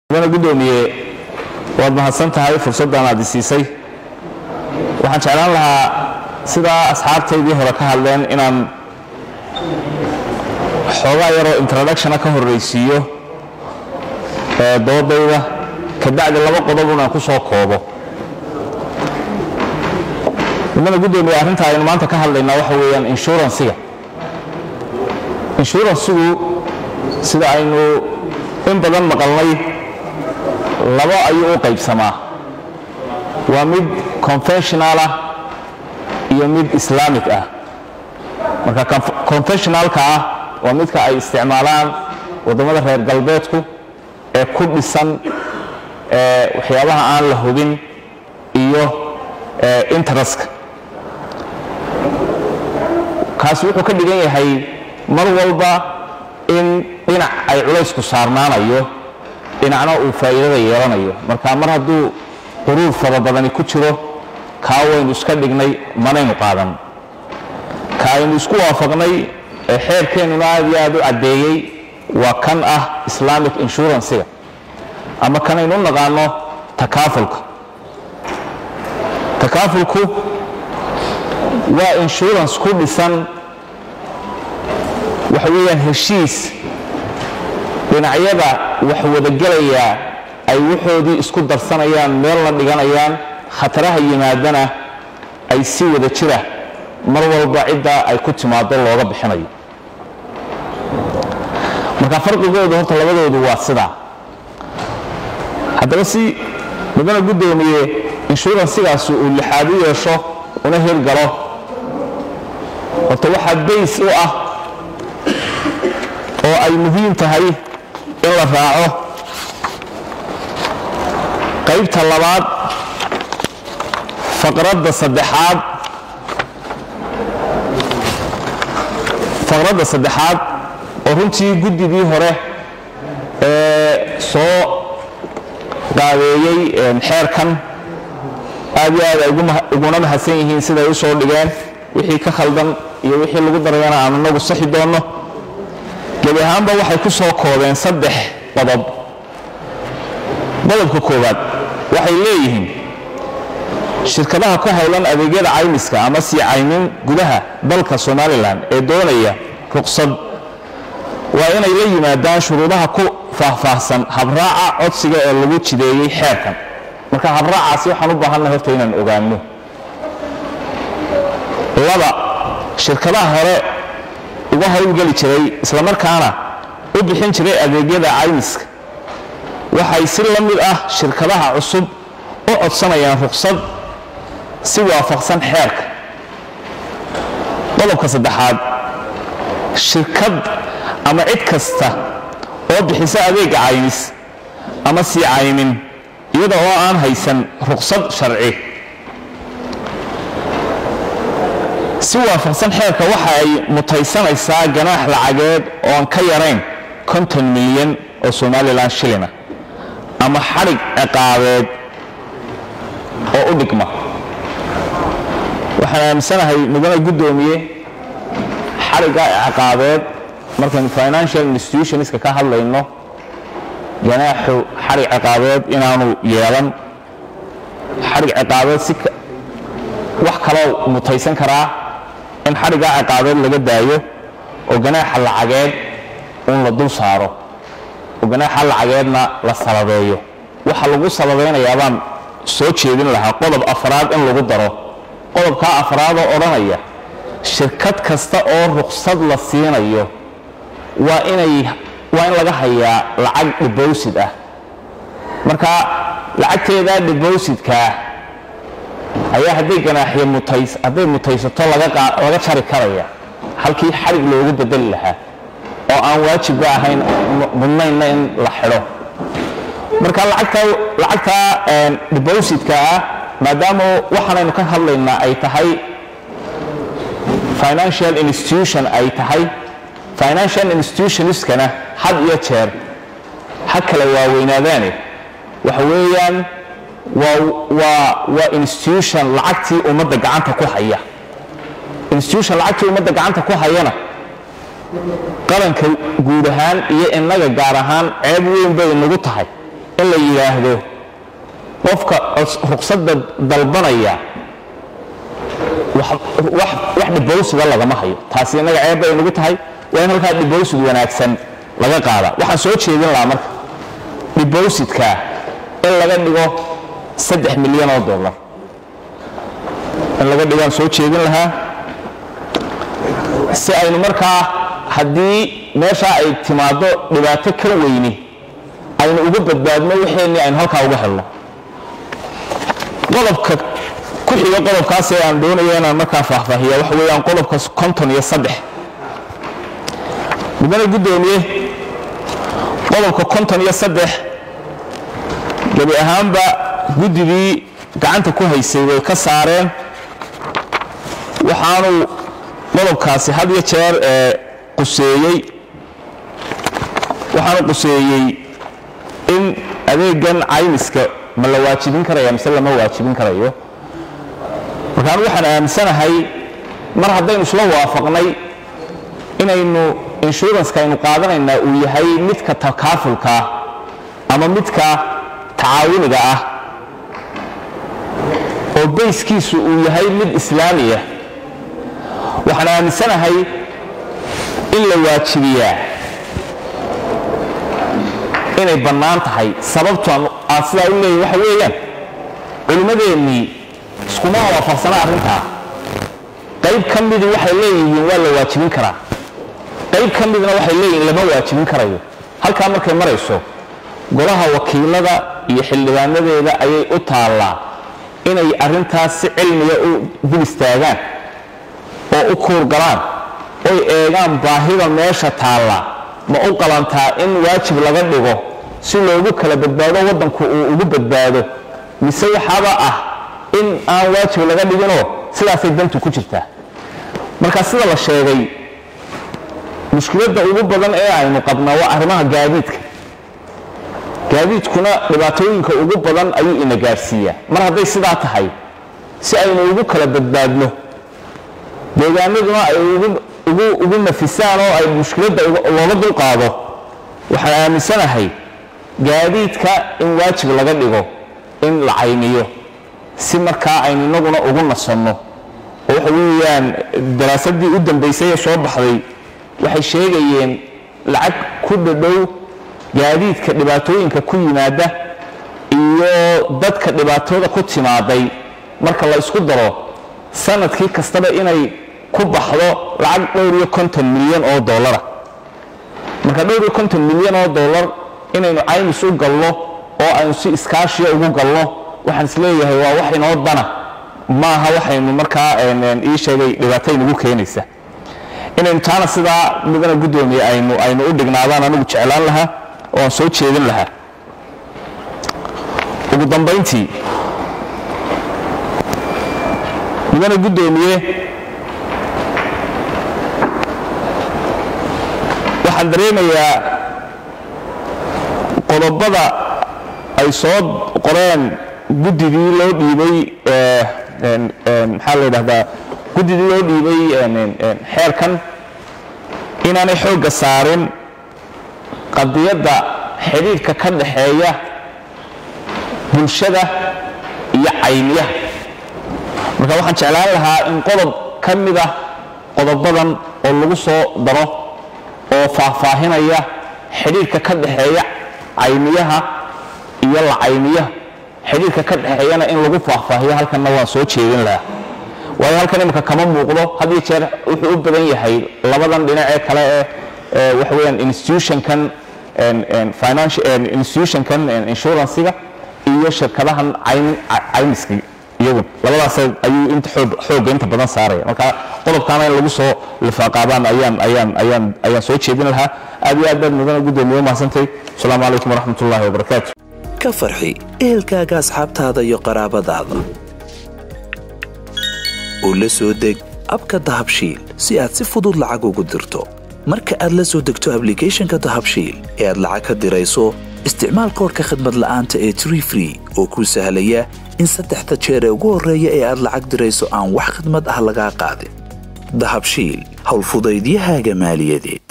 mudana guddoomiye waad mahadsan tahay fursaddan aad isiisay waxaan jeclaan lahaa sidaa asxaabtaydii hore ka hadleen inaan xoogaa yaroo introductiona ka horraysiiyo ee doodayda kabacdi laba qodob inaan ku soo koobo mudana guddoomiye arrinta aynu maanta ka hadlaynaa waxa weeyaan inshuransiga inshuransigu sida aynu in badan maqalnay labo ayuu u qaybsamaa waa mid confessional ah iyo mid islaamic ah marka confessionalka ah waa midka ay isticmaalaan waddamada reer galbeedku ee ku dhisan waxyaabaha aan la hubin iyo interestka kaasi wuxuu ka dhigan yahay mar walba in dhinac ay culaysku saarnaanayo dhinacna uu faa'iidada yeelanayo marka mar hadduu quruur fara badani ku jiro kaa waynu iska dhignay manaynu qaadan ka aynu isku waafaqnay ee xeerkeennuna aad iyo aad u caddeeyey waa kan ah islamic inshuransiga ama kanaynu u naqaano takaafulka takaafulku waa insurance ku dhisan waxa weeyaan heshiis dhinacyada wax wadagelayaa ay waxoodii isku darsanayaan meelna dhiganayaan khataraha yimaadana ay si wada jira mar walba ciddaa ay ku timaado looga bixinayo marka farqigoodu horta labadoodu waa sidaa haddaba si mudana guddoomiye inshuransigaasi uu lixaad u yeesho una hirgalo horta waxaa bays u ah oo ay muhiim tahay in la raaco qaybta labaad faqradda saddexaad faqradda saddexaad oo runtii guddigii hore ee soo qaabeeyey xeerkan aad iyo aad ay uguna mahadsan yihiin siday u soo dhigeen wixii ka khaldan iyo wixii lagu darayana aan inagu saxi doonno gebi ahaanba waxay ku soo koobeen saddex qodob qodobka koowaad waxay leeyihiin shirkadaha ku howlan adeegyada caymiska ama sii caymin gudaha dalka somalilan ee doonaya ruqsad waa inay la yimaadaan shuruudaha ku faahfaahsan habraaca codsiga ee lagu jideeyey xeerkan marka habraacaasi waxaan u baahannahay horta inaan ogaanno laba shirkadaha hore uga howlgeli jiray islamarkaana u bixin jiray adeegyada caymiska waxay si la mid ah shirkadaha cusub u codsanayaan ruqsad si waafaqsan xeerka qodobka saddexaad shirkad ama cid kasta oo bixisa adeega caymis ama sii caymin iyada oo aan haysan ruqsad sharci si waafaqsan xeerka waxa ay mutaysanaysaa ganaax lacageed ooan ka yarayn konton milyan oo somalilan shilina ama xadhig ciqaabeed oo u dhigma waxaan aaminsanahay mudane guddoomiye xadhigga ciqaabeed markaynu financial institutionska ka hadlayno ganaaxu xadhig ciqaabeed inaanu yeelan xadhig ciqaabeed si wax kaloo mutaysan karaa in xadhiggaa ciqaabeed laga daayo oo ganaaxa lacageed un la dul saaro oo ganaaxa lacageedna la salabeeyo waxa lagu salabeynayaa baan soo jeedin lahaa qodob afraad in lagu daro qodobkaa afraadoo odhanaya shirkad kasta oo ruqsad la siinayo waa inay waa in laga hayaa lacag dibowsid ah marka lacagteedaa dibowsidkaa ayaa hadday ganaaxyo mutays hadday mutaysato laga jari karaya halkii xadhig loogu bedeli lahaa oo aan waajibba ahayn mudnaynna in la xidho marka lacagtaa dibowsidka ah maadaama waxaanaynu ka hadlaynaa ay tahay financial institution ay tahay financial institutionskana had iyo jeer ha kala waaweynaadaane waxa weeyaan waa institution lacagtii ummadda gacanta ku haya institution lacagtii ummadda gacanta ku hayana qaranka guud ahaan iyo innaga gaar ahaan ceeb weyn bay inagu tahay in la yidhaahdo qofka ruqsadda dalbanaya wax dhibowsiga lagama hayo taasi innaga ceeb bay nagu tahay waa in halkaa dhibowsid wanaagsan laga qaada waxaan soo jeedin lahaa marka dhibowsidka in laga dhigo saddex milyan oo dollar in laga dhigaan soo jeedin lahaa si aynu markaa haddii meeshaa ay timaado dhibaato ka weyni aynu uga badbaadno waxeenii aynu halkaa uga helno qodobka ku xiga qodobkaas ee aan doonayo inaan markaa faahfaahiya waxa weeyaan qodobka konton iyo saddex mudane guddoomiye qodobka konton iyo saddex gebi ahaanba guddigii gacanta ku haysay way ka saareen waxaanu qodobkaasi had iyo jeer ee quseeyey waxaanu quseeyey in adeegan caymiska ma la waajibin karaya mise lama waajibin karayo markaan waxaan aaminsanahay mar haddaynu isla waafaqnay inaynu inshuranska aynu qaadanaynaa uu yahay midka takaafulkaa ama midka tacaawuniga ah oo bayskiisu uu yahay mid islaamiya waxaan aaminsanahay in la waajibiyaa inay bannaan tahay sababtoon aan sidaa u leeyahy waxa weeyaan culimmadeennii iskuma waafaqsana arrintaa qayb ka midii waxay leeyihiin waa la waajibin karaa qayb ka midna waxay leeyihiin lama waajibin karayo halkaa markay marayso golaha wakiilada iyo xildhibaanadeeda ayay u taallaa inay arrintaas si cilmiga u dul istaagaan oo u kuurgalaan oy eegaan baahida meesha taalla ma u qalantaa in waajib laga dhigo si loogu kala badbaado waddanku uu ugu badbaado mise waxaaba ah in aan waajib laga dhiginoo sidaasay dantu ku jirtaa marka sida la sheegay mushkiladda ugu badan ee aynu qabnaa waa arrimaha gaadiidka gaadiidkuna dhibaatooyinka ugu badan ayuu ina gaadhsiiyaa mar hadday sidaa tahay si aynu ugu kala badbaadno deegaanaduna ay ugu nafisaan oo ay mushkiladda looga dulqaado waxaan aaminsanahay gaadiidka in waajib laga dhigo in la caymiyo si markaa aynu inaguna ugu nasanno oo waxa weeyaan daraasadii u dambaysay ee soo baxday waxay sheegayeen lacag ku dhadhow gaadiidka dhibaatooyinka ku yimaada iyo dadka dhibaatooda ku timaaday marka la isku daro sanadkii kastaba inay ku baxdo lacag dhowr iyo konton milyan oo dollara marka dhowr iyo konton milyan oo dollar inaynu caymis u galno oo aynu si iskaashiya ugu galno waxaan isleeyahay waa wax inoo dana maaha waxaynu markaa ii sheegay dhibaataynugu keenaysa inaynu taana sidaa midana guddoomiye aynu aynu u dhignaadaan anigu jeclaan lahaa oo aan soo jeedin lahaa ugu dambayntii midana guddoomiye waxaan dareemayaa qodobada ay soo qoreen guddigii loo dhiibay maxaa la yidhahdaa guddigii loo dhiibay xeerkan inaanay xoogga saarin qadiyadda xidhiidhka ka dhaxeeya bulshada iyo caymiyaha marka waxaan jeclaan lahaa in qodob ka mid ah qodobadan oo lagu soo daro oo faahfaahinaya xidhiidhka ka dhaxeeya caymiyaha iyo la caymiyaha xidhiidhka ka dhexeeyana in lagu faahfaahiyo halkanna waan soo jeedin lahaa waayo halkan imika kama muuqdo had iyo jeer wuxuu u badan yahay labadan dhinac ee kale ee waxa weeyaan institutionkan financial institutionkan insurancega iyo shirkadahan caymiska iyagu labadaas ayuu inta xoogga inta badan saaraya marka qodobkaana in lagu soo lifaaqaabaan ayaan ayaan ayaan ayaan soo jeedin lahaa aad iyo aad baad mudana guddoomiye umahsantay asalaamu calaykum waraxmat ullahi wabarakaatu ka farxi ehelkaaga asxaabtaada iyo qaraabadaada oo la soo deg abka dahabshiil si aad si fudud lacag ugu dirto marka aad la soo degto ablicathonka dahabshiil ee aad lacag ka dirayso isticmaal koorka khadmad la'aanta ee tree free oo kuu sahlaya in saddexda jeer ee ugu horreeya ee aad lacag dirayso aan wax khidmad ah lagaa qaadin dahabshiil howlfudaydiyahaaga maaliyadeed